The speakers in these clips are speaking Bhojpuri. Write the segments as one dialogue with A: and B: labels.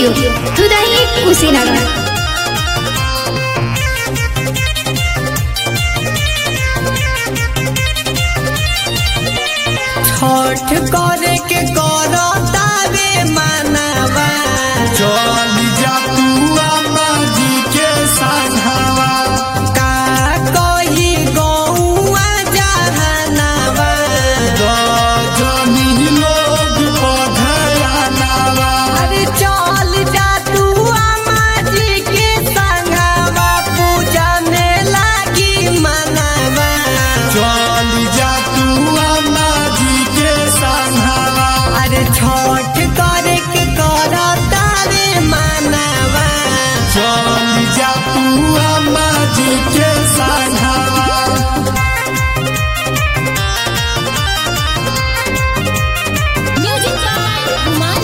A: स्टूडियो दुदही कुशीनगर
B: छठ करे के करो तावे मानवा
C: चली जा तू अम्मा जी के संघवा
B: का कही गौआ जहनवा
C: रजनी लोग पधरानवा
B: अरे चल जा तू अम्मा जी के संगवा पूजा में लागी मनवा
C: चली जा तू अम्मा जी के संघवा
B: अरे छठ करे के करो तावे मानवा
C: चली जा तू अम्मा जी के संघवा
A: म्यूजिक कुमार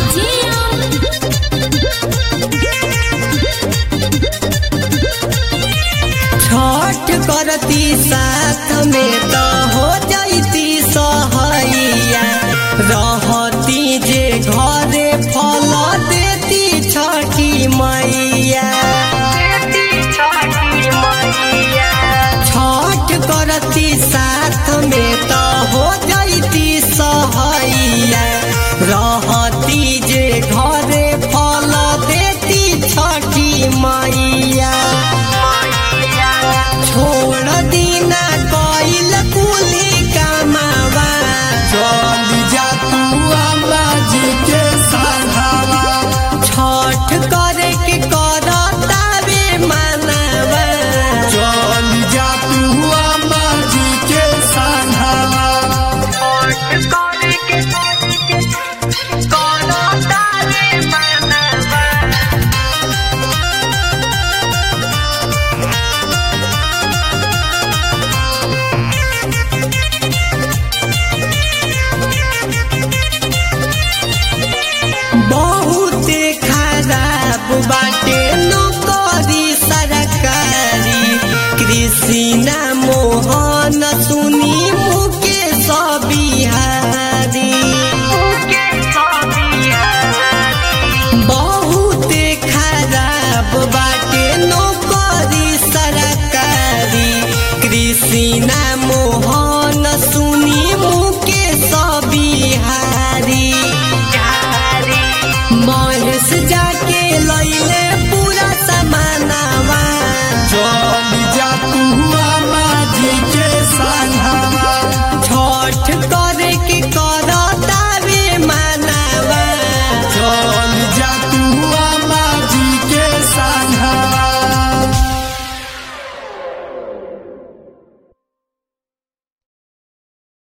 B: छठ करती साथ में तो हो जाती सहैया रहती जे घरे फल देती छठी मैया छठ करती साथ में तो हो जाती सहैया रहती जे घरे फल देती छठी मैया छोड़ दीना कइल कुली कमावा
C: चली जा तू अम्मा जी के संघवा
B: छठ करे के कर तावे मानवा
C: चली जा तू अम्मा जी के संघवा
B: बहुते खराब बाटे नौकरी सरकारी कृषि ना मोहन सुनी मुकेश बिहारी बहुते खराब बा